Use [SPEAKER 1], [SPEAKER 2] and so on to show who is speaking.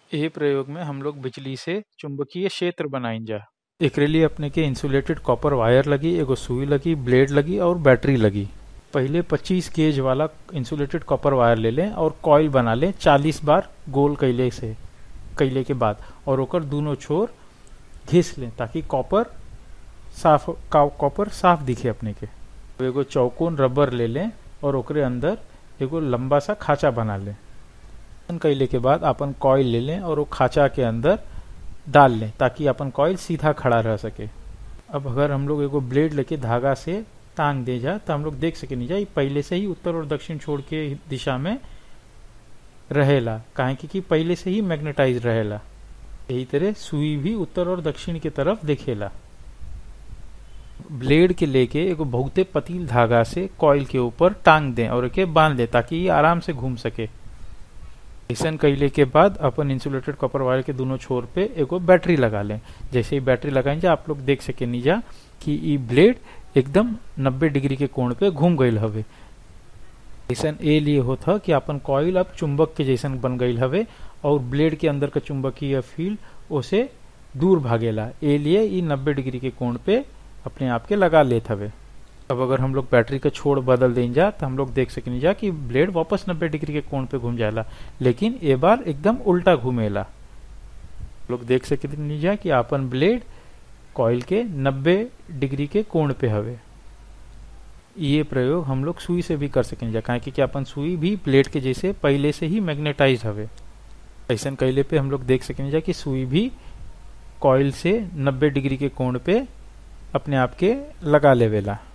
[SPEAKER 1] एह प्रयोग में हम लोग बिजली से चुंबकीय क्षेत्र बनाइजा एकरे लिए अपने के इंसुलेटेड कॉपर वायर लगी एगो सुई लगी ब्लेड लगी और बैटरी लगी पहले 25 गेज वाला इंसुलेटेड कॉपर वायर ले लें और कॉइल बना लें 40 बार गोल कैले से कैले के बाद और ओकर दोनों छोर घिस लें ताकि कॉपर साफ कॉपर साफ दिखे अपने के एगो चौकोन रबर ले लें और ओकरे अंदर एगो लंबा सा खाचा बना लें कैले के बाद अपन कॉइल ले लें और वो खाचा के अंदर डाल लें ताकि अपन कॉइल सीधा खड़ा रह सके अब अगर हम लोग एगो ब्लेड लेके धागा से टांग दे जा तो हम लोग देख सके नहीं जा पहले से ही उत्तर और दक्षिण छोड़ के दिशा में रहेला काहे कि पहले से ही मैग्नेटाइज रहेला यही तरह सुई भी उत्तर और दक्षिण के तरफ देखेला ब्लेड के लेके एगो बहुते पतील धागा से कॉइल के ऊपर टांग दें और एके बांध दें ताकि ये आराम से घूम सके ऐसा कैले के बाद अपन इंसुलेटेड कॉपर वायर के दोनों छोर पे एगो बैटरी लगा लें जैसे ही बैटरी लगाएंगे आप लोग देख सके नीजा कि ई ब्लेड एकदम 90 डिग्री के कोण पे घूम गई हवे ऐसा ए लिए होता कि अपन कॉइल अब चुंबक के जैसन बन गई हवे और ब्लेड के अंदर का चुंबकीय फील्ड उसे दूर भागेला ए लिए ई 90 डिग्री के कोण पे अपने आप के लगा लेत हवे अब अगर हम लोग बैटरी का छोड़ बदल दें जा तो हम लोग देख सकें जा कि ब्लेड वापस 90 डिग्री के कोण पे घूम जाला लेकिन ये बार एकदम उल्टा घूमेला लोग देख सके जा कि अपन ब्लेड कॉइल के 90 डिग्री के कोण पे हवे ये प्रयोग हम लोग सुई से भी कर सकें जा काहे कि अपन सुई भी ब्लेड के जैसे पहले से ही मैग्नेटाइज हवे ऐसा कैले पे हम लोग देख सकें जा कि सुई भी कॉइल से 90 डिग्री के कोण पे अपने आप के लगा लेवेला